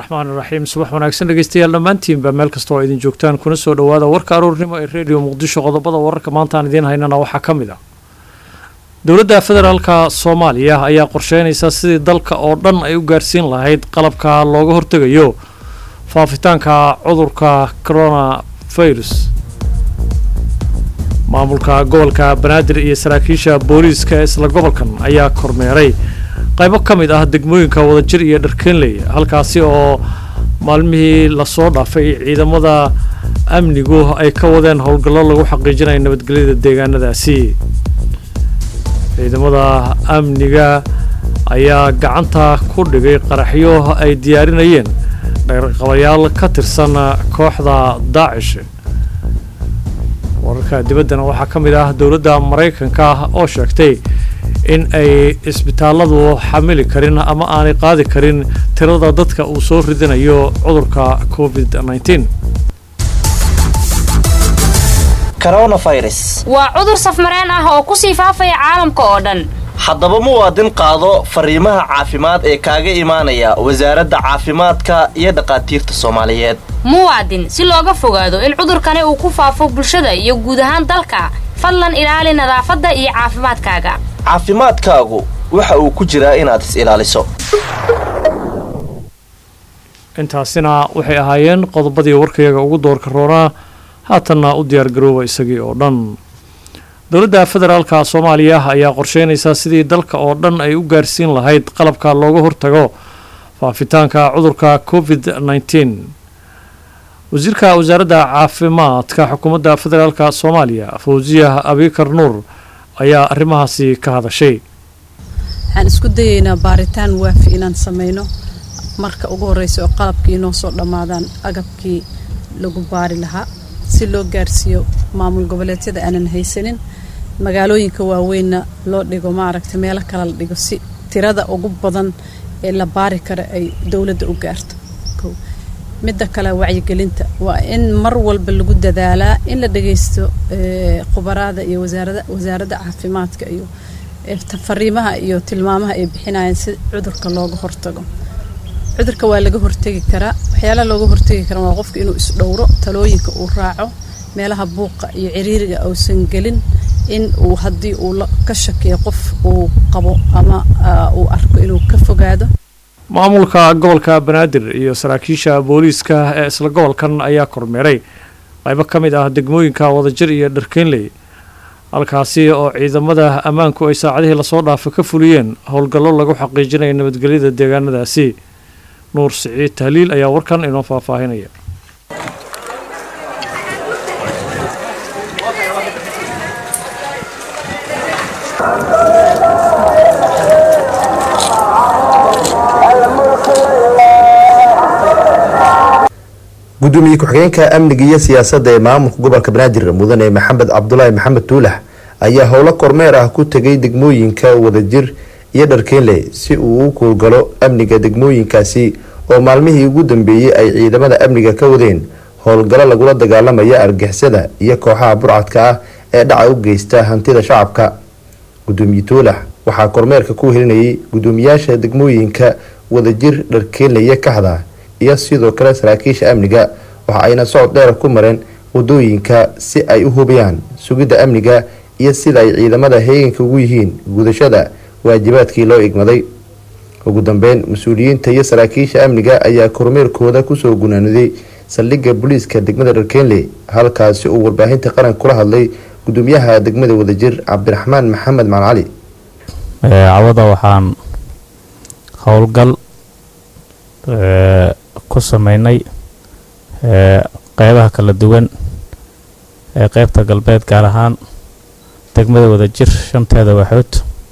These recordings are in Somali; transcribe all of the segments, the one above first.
raxmaan iraxiim subax wanaagsan dhegeystayaal dhammaantiinba meel kasta oo idin joogtaan kuna soo dhowaada warka aroornimo ee redio muqdisho qodobada wararka maanta aan idiin haynana waxaa ka mid ah dowladda federaalka soomaaliya ayaa qorsheynaysa sidii dalka oo dhan ay u gaarsiin lahayd qalabka looga hortegayo faafitaanka cudurka coronavirus maamulka gobolka banaadir iyo saraakiisha booliiska ee isla gobolkan ayaa kormeeray qaybo ka mid ah degmooyinka wadajir iyo dharkeenley halkaasi oo maalmihii lasoo dhaafay ciidamada amnigu ay ka wadeen howlgallo lagu xaqiijinayo nabadgelyada deegaanadaasi ciidamada amniga ayaa gacanta ku dhigay qaraxyo ay diyaarinayeen dhaqaqabayaal ka tirsan kooxda daacish wararka dibaddana waxaa ka mid ah dowladda maraykanka oo sheegtay in ay isbitaalladu xamili karin ama aanay qaadi karin tirada dadka uu soo ridinayo cudurka covid nneteen coronavirus waa cudur safmareen ah oo ku sii faafaya caalamka oo dhan haddaba muwaadin qaado fariimaha caafimaad ee kaaga imaanaya wasaaradda caafimaadka iyo dhakhaatiirta soomaaliyeed muwaadin si looga fogaado in cudurkani uu ku faafo bulshada iyo guud ahaan dalka fadlan ilaali nadaafadda iyo caafimaadkaaga caafimaadkaagu waxa uu ku jiraa inaad is ilaaliso intaasina waxay ahaayeen qodobadii warkayaga ugu doorka roonaa haatanna u diyaargarooba isagii oo dhan dowladda federaalka soomaaliya ayaa qorsheynaysaa sidii dalka oo dhan ay u gaarsiin lahayd qalabka looga hortago faafitaanka cudurka covid nneteen wasiirka wasaaradda caafimaadka xukuumadda federaalka soomaaliya fawsiya abikar nuur ayaa arrimahaasi ka hadashay waxaan isku dayeynaa baaritaan waafi inaan sameyno marka ugu horeysa oo qalabkii inoo soo dhammaadaan agabkii lagu baari lahaa si loo gaarsiiyo maamul goboleedyada aanan haysanin magaalooyinka waaweynna loo dhigo maaragta meelo kale la dhigo si tirada ugu badan ee la baari kara ay dowladda u gaarto midda kale wacyigelinta waa in mar walba lagu dadaalaa in la dhageysto khubaraada iyo wasaaradda caafimaadka iyo fariimaha iyo tilmaamaha ay bixinayaan si cudurka looga hortago cudurka waa laga hortegi karaa waxyaalaha looga hortegi kara waa qofka inuu isdhowro talooyinka uu raaco meelaha buuqa iyo ciriiriga uusan gelin in uu haddii uu ka shakiyo qof uu qabo ama uu arko inuu ka fogaado maamulka gobolka banaadir iyo saraakiisha booliiska ee isla gobolkan ayaa kormeeray qaybo ka mid ah degmooyinka wadajir iyo dharkeenley halkaasi oo ciidamada ammaanku ay saacadihii lasoo dhaafo ka fuliyeen howlgallo lagu xaqiijinayo nabadgelyada deegaanadaasi nuur siciid tahliil ayaa warkan inoo faahfaahinaya gudoomiye ku-xigeenka amniga iyo siyaasadda ee maamulka gobolka banaadir mudane maxamed cabdulaahi maxamed tuulax ayaa howlo kormeer ah ku tegay degmooyinka wadajir iyo dharkeenle si uu u kuulgalo amniga degmooyinkaasi oo maalmihii ugu dambeeyey ay ciidamada amniga ka wadeen howlgallo lagula dagaalamaya argixisada iyo kooxaha burcadka ah ee dhaca u geysta hantida shacabka gudoomiye tuulax waxaa kormeerka ku helinayay gudoomiyaasha degmooyinka wadajir dharkeenle iyo kaxda iyo sidoo kale saraakiisha amniga waxa ayna socod dheer ku mareen wadooyinka si ay u hubiyaan sugidda amniga iyo sida ay ciidamada heeganka ugu yihiin gudashada waajibaadkii loo igmaday ugu dambeyn mas-uuliyiinta iyo saraakiisha amniga ayaa kormeerkooda kusoo gunaaniday saldhigga booliiska degmada dharkeenle halkaasi uu warbaahinta qaranka kula hadlay gudoomiyaha degmada wadajir cabdiraxmaan maxamed macali cali cawada waxaan howlgal ku sameynay qeybaha kala duwan ee qeybta galbeed gaar ahaan degmada wadajir shanteeda waxood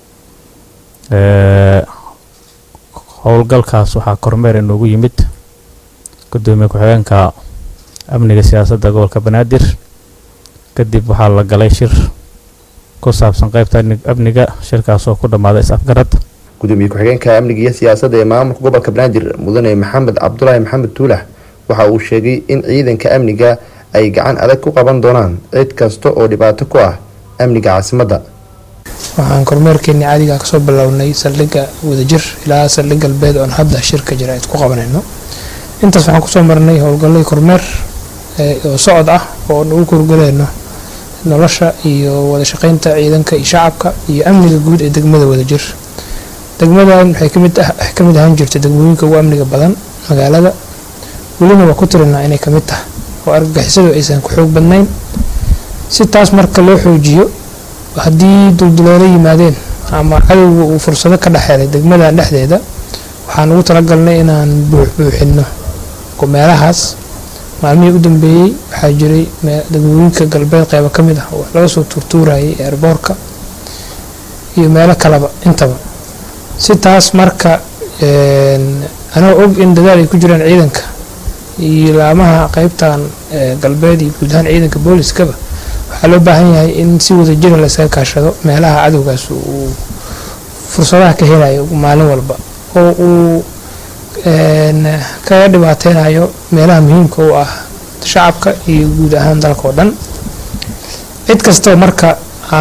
howlgalkaas waxaa kormeer inoogu yimid gudoomiye ku-xigeenka amniga siyaasadda gobolka banaadir kadib waxaa la galay shir ku saabsan qeybta amniga shirkaas oo ku dhammaaday is-afgarad gudoomiye ku-xigeenka amniga iyo siyaasadda ee maamulka gobolka banaadir mudane maxamed cabdulaahi maxamed tuulax waxa uu sheegay in ciidanka amniga ay gacan adag ku qaban doonaan cid kasta oo dhibaato ku ah amniga caasimadda waxaan kormeerkeeni caadiga kasoo bilownay saldhigga wadajir ilaa saldhig galbeed oon hadda shirka jira ayd ku qabanayno intaas waxaan kusoo marnay howlgallay kormeer oo socod ah oo nagu korgaleyno nolosha iyo wada shaqeynta ciidanka iyo shacabka iyo amniga guud ee degmada wadajir degmadan waxay kamid ka mid ahaan jirtay degmooyinka ugu amniga badan magaalada welina waa ku tirinaa inay kamid tahay oo argagixisadu aysan ku xoog badnayn si taas marka loo xoojiyo haddii dulduleelo yimaadeen ama cadowga uu fursado ka dhexeelay degmadan dhexdeeda waxaan ugu talagalnay inaan buuxbuuxino meelahaas maalmihii u dambeeyey waxaa jiray degmooyinka galbeed qeybo ka mid ah oo laga soo tuurtuurayay eerboorka iyo meelo kaleba intaba si taas marka anoo og in dadaal ay ku jiraan ciidanka iyo laamaha qeybtan galbeed iyo guud ahaan ciidanka booliskaba waxaa loo baahan yahay in si wada jira la iskaga kaashado meelaha cadowgaas uu fursadaha ka helayo maalin walba oo uu kaga dhibaateynayo meelaha muhiimka u ah shacabka iyo guud ahaan dalka oo dhan cid kastoo marka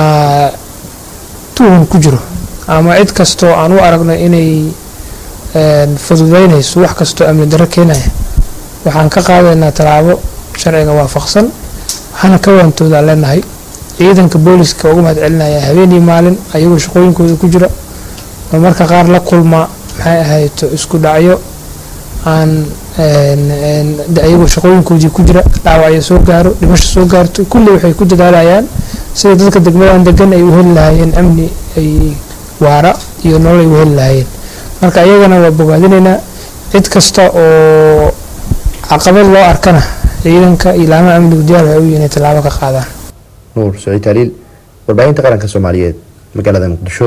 tuhun ku jiro ama cid kastoo aan u aragno inay fududeynayso wax kastoo amni darro keenaya waxaan ka qaadaynaa tallaabo sharciga waafaqsan waxaana ka waantoodaan leenahay ciidanka booliska uga mahad celinaya habeenii maalin ayagoo shaqooyinkooda ku jira oo marka qaar la kulma maxay ahayto isku dhacyo aan ayagoo shaqooyinkoodii ku jira dhaawacyo soo gaaro dhimasho soo gaarto kulli waxay ku dadaalayaan sida dadka degmadan degan ay u heli lahaayeen amni ay waara iyo nolol ay u heli lahaayeen marka ayagana waa bogaadinaynaa cid kasta oo caqabad loo arkana ciidanka iyo laamaha amnigu diyaar waxay u yihiin inay tallaabo ka qaadaan nuur saciid taaliil warbaahinta qaranka soomaaliyeed magaalada muqdisho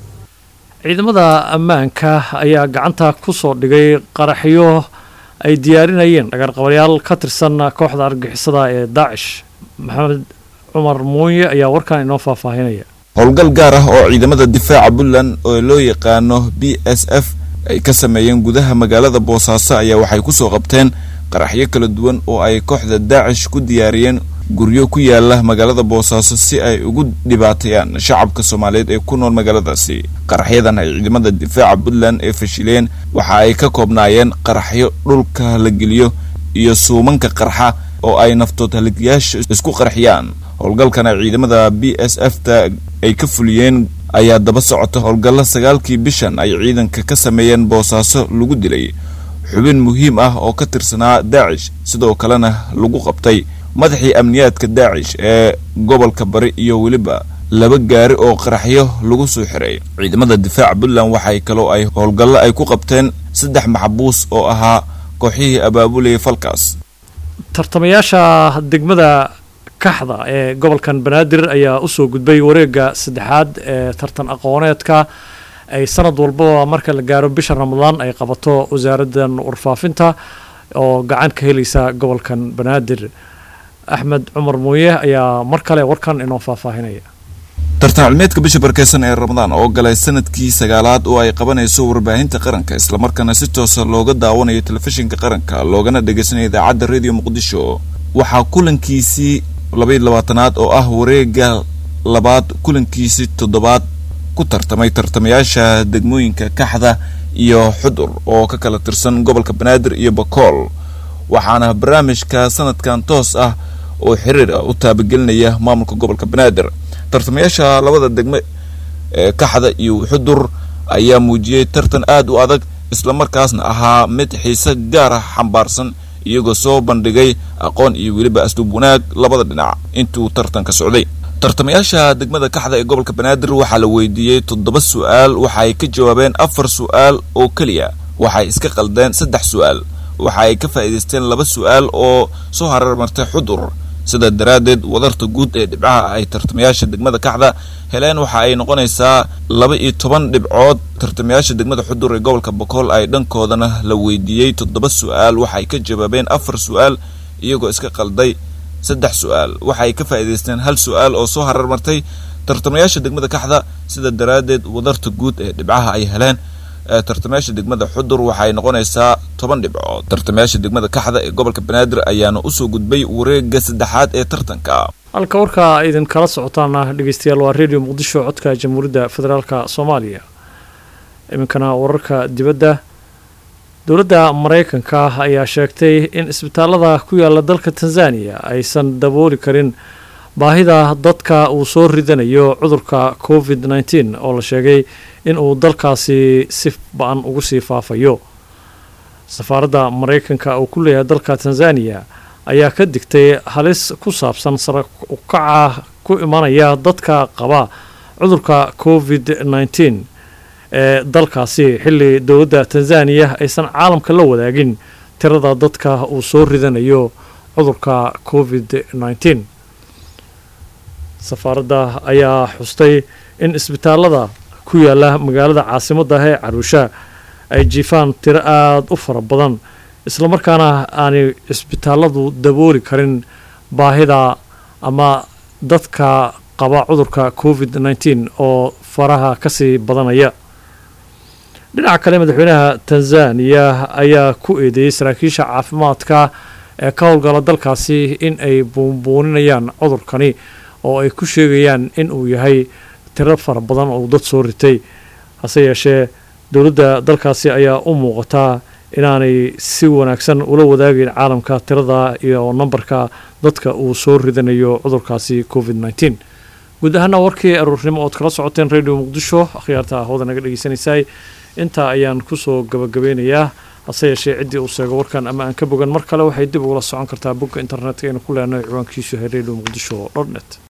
ciidamada ammaanka ayaa gacanta ku soo dhigay qaraxyo ay diyaarinayeen dhagarqabayaal ka tirsan kooxda argixisada ee daacish maxamed cumar muuye ayaa warkan inoo faahfaahinaya howlgal gaar ah oo ciidamada difaaca puntland oo loo yaqaano b s f ay ka sameeyeen gudaha magaalada boosaaso ayaa waxay kusoo qabteen qaraxyo kala duwan oo ay kooxda daacish ku diyaariyeen guryo ku yaala magaalada boosaaso si ay ugu dhibaateeyaan shacabka soomaaliyeed ee ku nool magaaladaasi qaraxyadan ay ciidamada difaaca puntland ee fashileen waxa ay ka koobnaayeen qaraxyo dhulka la geliyo iyo suumanka qarxa oo ay naftood haligayaasha isku qarxiyaan howlgalkan ay ciidamada b s f ta ay ka fuliyeen ayaa daba socota howlgalla sagaalkii bishan ay ciidanka ka sameeyeen boosaaso lagu dilay xubin muhiim ah oo ka tirsanaa daacish sidoo kalena lagu qabtay madaxii amniyaadka daacish ee gobolka bari iyo weliba laba gaari oo qaraxyo lagu soo xiray ciidamada difaaca puntland waxay kaloo ay howlgallo ay ku qabteen saddex maxbuus oo ahaa kooxihii abaabulayay falkaas tartamayaasha degmada kaxda ee gobolkan banaadir ayaa usoo gudbay wareega saddexaad ee tartan aqooneedka ay sanad walbaba marka la gaaro bisha ramadaan ay qabato wasaaraddan warfaafinta oo gacan ka helaysa gobolkan banaadir axmed cumar muuye ayaa mar kale warkan inoo faahfaahinaya tartan cilmeedka bisha barkeysan ee ramadaan oo galay sanadkii sagaalaad oo ay qabanayso warbaahinta qaranka islamarkaana si toosa looga daawanayo telefishinka qaranka loogana dhagaysanayo idaacadda radio muqdisho waxaa kulankiisii labaiyo labaatanaad oo ah wareega labaad kulankiisii toddobaad ku tartamay tartamayaasha degmooyinka kaxda iyo xudur oo ka kala tirsan gobolka banaadir iyo bakool waxaana barnaamijka sanadkan toos ah oo xiriir ah u taabagelinaya maamulka gobolka banaadir tartamayaasha labada degme ee kaxda iyo xudur ayaa muujiyey tartan aad u adag islamarkaasna ahaa mid xiise gaar ah xambaarsan iyagoo soo bandhigay aqoon iyo weliba asluub wanaag labada dhinac intuu tartanka socday tartamayaasha degmada kaxda ee gobolka banaadir waxaa la weydiiyey toddoba su-aal waxa ay ka jawaabeen afar su-aal oo keliya waxay iska qaldeen saddex su-aal waxa ay ka faa'iidaysteen laba su-aal oo soo hararmartay xudur sidaa daraaddeed wadarta guud ee dhibcaha ay tartamayaasha degmada kaxda heleen waxa ay noqonaysaa laba iyo toban dhibcood tartamayaasha degmada xudur ee gobolka bokool ay dhankoodana la weydiiyey toddoba su-aal waxay ka jawaabeen afar su-aal iyagoo iska qalday saddex su-aal waxa ay ka faa'iidaysteen hal su-aal oo soo hararmartay tartamayaasha degmada kaxda sida daraaddeed wadarta guud ee dhibcaha ay heleen tartamayaasha degmada xudur waxay noqonaysaa toban dhibcood tartamayaasha degmada kaxda ee gobolka banaadir ayaana usoo gudbay wareega saddexaad ee tartanka halka warkaa idin kala socotaana dhegeystayaal waa radio muqdisho codka jamhuuriyadda federaalka soomaaliya iminkana wararka dibadda dowladda maraykanka ayaa sheegtay in isbitaalada ku yaala dalka tanzaniya aysan dabooli karin baahida dadka uu soo ridanayo cudurka covid nteen oo la sheegay in uu dalkaasi si ba-an ugu sii faafayo safaaradda maraykanka uu ku leeyahay dalka tanzaniya ayaa ka digtay halis ku saabsan sara ukaca ku imanaya dadka qaba cudurka covid nteen ee dalkaasi xilli dowladda tanzaniya aysan caalamka la wadaagin tirada dadka uu soo ridanayo cudurka covid nteen safaaradda ayaa xustay in isbitaalada ku yaala magaalada caasimadda ee caruusha ay jiifaan tiro aada u fara badan islamarkaana aanay cisbitaaladu dabooli karin baahida ama dadka qaba cudurka covid nteen oo faraha kasii badanaya dhinaca kale madaxweynaha tanzaniya ayaa ku eedeeyey saraakiisha caafimaadka ee ka howlgala dalkaasi in ay buunbuuninayaan cudurkani oo ay ku sheegayaan in uu yahay tiro fara badan oo dad soo ritay hase yeeshee dowladda dalkaasi ayaa u muuqataa inaanay si wanaagsan ula wadaagayn caalamka tirada iyo nambarka dadka uu soo ridanayo cudurkaasi covid nteen guud ahaana warkii aruurnimo ood kala socoteen radio muqdisho akhyaarta hawada naga dhegeysanaysaay intaa ayaan kusoo gabagabeynayaa hase yeeshee ciddii uu sheego warkan ama aan ka bogan mar kale waxay dib ugula socon kartaa bogga internetka aynu ku leenahay ciwaankiisu yahay radio muqdisho dot net